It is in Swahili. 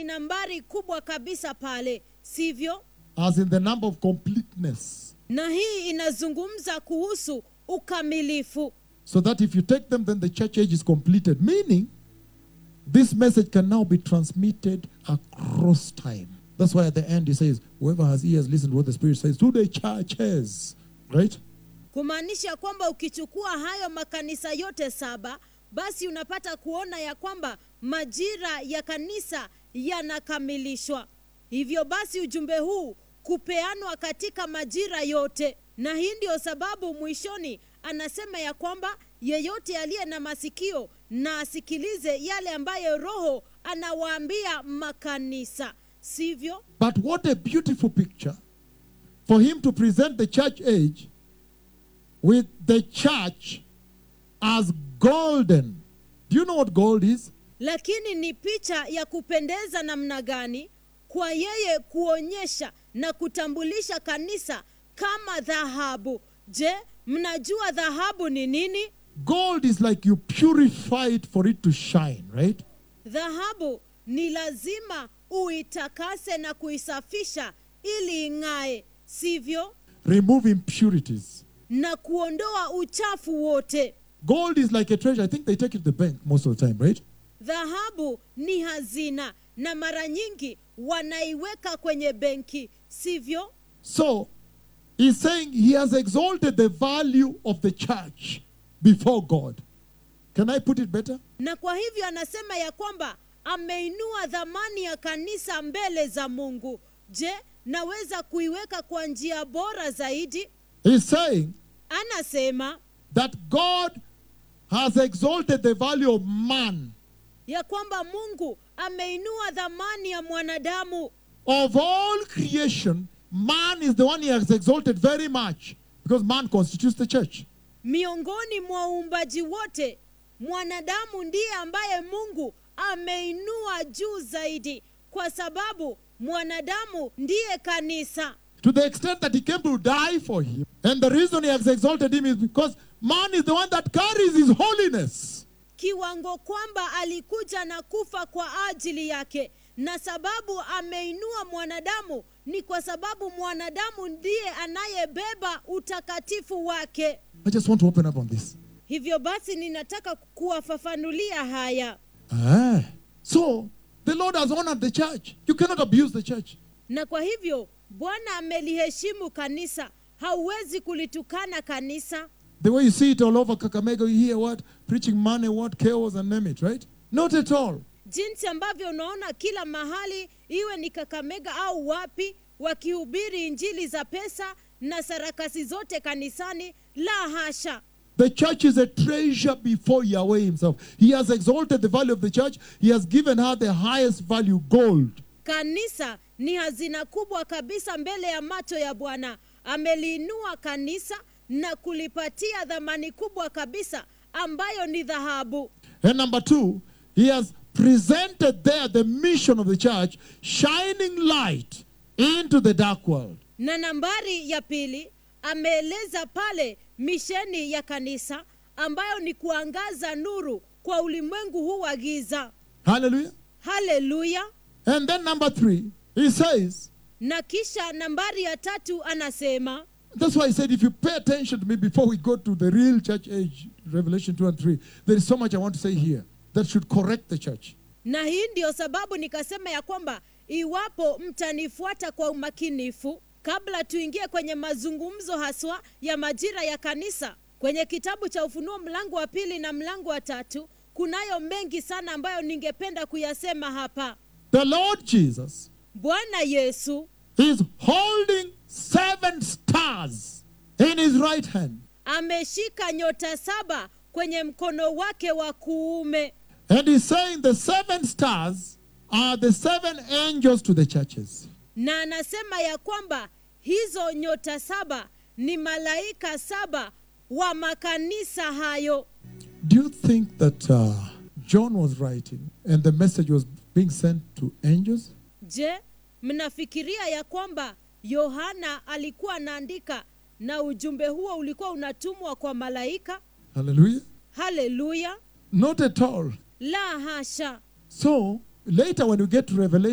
ni nambari kubwa kabisa pale sivyo as in the number of completeness. na hii inazungumza kuhusu ukamilifu So that if you take them, then the church age is completed. Meaning, this message can now be transmitted across time. That's why at the end he says, Whoever has ears, listen to what the Spirit says to the churches. Right? kumaanisha kwamba ukichukua hayo makanisa yote saba basi unapata kuona ya kwamba majira ya kanisa yanakamilishwa hivyo basi ujumbe huu kupeanwa katika majira yote na hii ndio sababu mwishoni anasema ya kwamba yeyote aliye na masikio na asikilize yale ambayo roho anawaambia makanisa sivyo But what a beautiful picture for him to present the church age with the church as golden. Do you know what gold is? lakini ni picha ya kupendeza namna gani kwa yeye kuonyesha na kutambulisha kanisa kama dhahabu je mnajua dhahabu ni nini Gold is like you purify it for it to shine, right? dhahabu ni lazima uitakase na kuisafisha ili ing'ae sivyo Remove impurities. na kuondoa uchafu wote Gold is like a treasure. I think they take it to the bank most of the time, right? dhahabu ni hazina na mara nyingi wanaiweka kwenye benki sivyo So he's saying he has exalted the value of the church before God. Can I put it better? na kwa hivyo anasema ya kwamba ameinua dhamani ya kanisa mbele za mungu je naweza kuiweka kwa njia bora zaidi He's saying anasema that God has exalted the value of man. ya kwamba mungu ameinua dhamani ya mwanadamu Of all creation, man is the one he has exalted very much because man constitutes the church. miongoni mwa uumbaji wote mwanadamu ndiye ambaye mungu ameinua juu zaidi kwa sababu mwanadamu ndiye kanisa To the extent that he came to die for him. And the reason he has exalted him is because man is the one that carries his holiness. kiwango kwamba alikuja na kufa kwa ajili yake na sababu ameinua mwanadamu ni kwa sababu mwanadamu ndiye anayebeba utakatifu wake I just want to open up on this. hivyo basi ninataka kuwafafanulia haya Ah. So the Lord has honored the church. You cannot abuse the church. na kwa hivyo bwana ameliheshimu kanisa hauwezi kulitukana kanisa The way you see it all over Kakamega, you hear what? Preaching money, what? Chaos and name it, right? Not at all. jinsi ambavyo unaona kila mahali iwe ni kakamega au wapi wakihubiri injili za pesa na sarakasi zote kanisani la hasha The church is a treasure before Yahweh Himself. He has exalted the value of the church. He has given her the highest value, gold. kanisa ni hazina kubwa kabisa mbele ya macho ya bwana ameliinua kanisa na kulipatia dhamani kubwa kabisa ambayo ni dhahabu And number two, He has presented there the mission of the church, shining light into the dark world. na nambari ya pili ameeleza pale misheni ya kanisa ambayo ni kuangaza nuru kwa ulimwengu huu wa giza Hallelujah. haleluya And then number three, He says, na kisha nambari ya tatu anasema That's why I said, if you pay attention to me before we go to the real church age, Revelation 2 and 3, there is so much I want to say here that should correct the church. na hii ndiyo sababu nikasema ya kwamba iwapo mtanifuata kwa umakinifu kabla tuingie kwenye mazungumzo haswa ya majira ya kanisa kwenye kitabu cha ufunuo mlango wa pili na mlango wa tatu kunayo mengi sana ambayo ningependa kuyasema hapa The Lord Jesus bwana yesu is holding seven stars in his right hand. ameshika nyota saba kwenye mkono wake wa kuume And he's saying the seven stars are the seven angels to the churches. na anasema ya kwamba hizo nyota saba ni malaika saba wa makanisa hayo Do you think that uh, John was writing and the message was being sent to angels? je mnafikiria ya kwamba yohana alikuwa anaandika na ujumbe huo ulikuwa unatumwa kwa malaika Hallelujah. haleluya Not at all. la hasha So later, when you get to Revelation,